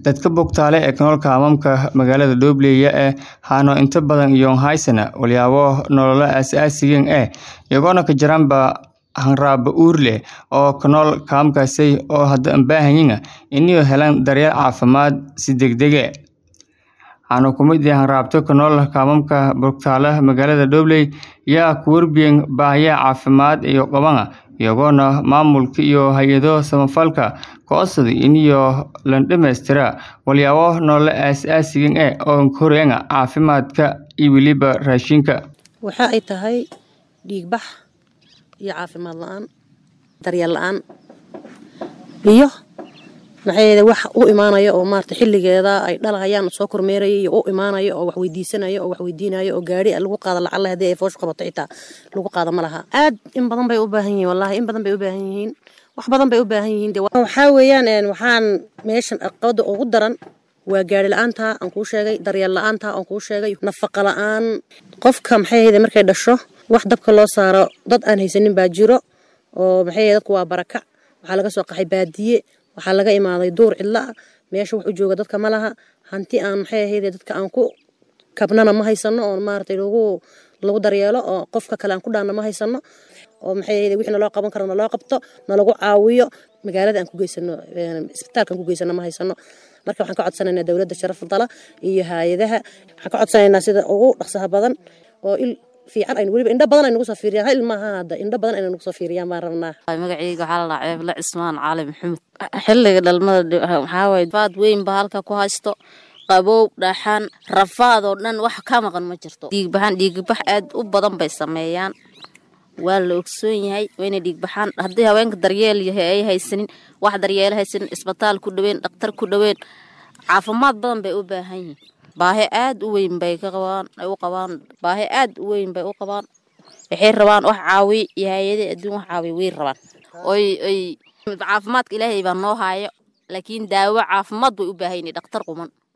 Dadka bogtaale ee ku nool kaamamka magaalada Doobley ee hano inta badan iyoon haysana walyaabo nololo aasaasigan eh iyagoona ka jiraanba hanraaba uur leh oo ku nool kaamkaasi oo hadda aan baahanyiin inay helaan daryeel caafimaad si degdege waxaana ku mid ah hanraabta ku nool kaamamka bogtaale magaalada Doobley yaa ku warbiyen baahiyaha caafimaad iyo qabana iyagoona maamulka iyo hay-ado samafalka codsaday iniyo la dhameystira walyaabo nololo aasaasigan eh oo koreena caafimaadka iyo weliba raashinka waxa ay tahay dhiigbax iyo caafimaad la-aan daryeel la-aan iyo maxay wax u imaanaya oo maarata xilligeeda ay dhalahayaan soo kormeeraya iyo u imaanaya oo wax weydiisanaya oo wax weydiinaya oo gaari lagu qaado lacala haddii ay foosh qabato xitaa lagu qaado ma laha aad in badan bay u baahan yihiin wallahi in badan bay u baahan yihiin wax badan bay u baahan yihiin de waxaa weeyaan waxaan meeshan caqabada ugu daran waa gaari la-aanta aan kuu sheegay daryeel la-aanta aan kuu sheegay nafaqa la-aan qofka maxay ahayde markay dhasho wax dabka loo saaro dad aan haysanin baa jiro oo maxay ahayde dadku waa barakac waxaa laga soo qaxay baadiye waxaa laga imaaday duur cidla ah meesha wax u jooga dadka ma laha hanti aan maxay ahayde dadka aan ku kabnana ma haysano oo maaragtay lagu lagu daryeelo oo qofka kale aan ku dhaanna ma haysano oo maxay ahayde wixii naloo qaban karo naloo qabto nalagu caawiyo magaalada aan ku geysano isbitaalka aan ku geysano ma haysano marka waxaan ka codsanaynaa dowladda sharaf dala iyo hay-adaha waxaan ka codsanaynaa sida ugu dhaqsaha badan oo il fiican aynu weliba indho badan ay nagu soo fiiriyaan hal maaha hadda indho badan ayna nagu soo fiiriyaan baan rabnaa magacayga waxaa la dhahaa ceebla cismaan cali maxamed xilliga dhalmada waxaa waaye faad weyn ba halka ku haysto qabow dhaxan rafaad oo dhan wax ka maqan ma jirto dhiigbaxan dhiigbax aad u badan bay sameeyaan waa la ogsoon yahay wayna dhiigbaxaan haddii haweenka daryeel yahay ay haysanin wax daryeelo haysanin isbitaal ku dhaweyn dhakhtar ku dhaweyn caafimaad badan bay u baahan yihiin baahi aad u weyn bay ka qabaan ay u qabaan baahi aad u weyn bay u qabaan waxay rabaan wax caawiy iyo hay-adii adduun wax caawiy way rabaan oy oy caafimaadka ilaahay baa noo haayo laakiin daawo caafimaad bay u baahan yihiin dhakhtar quman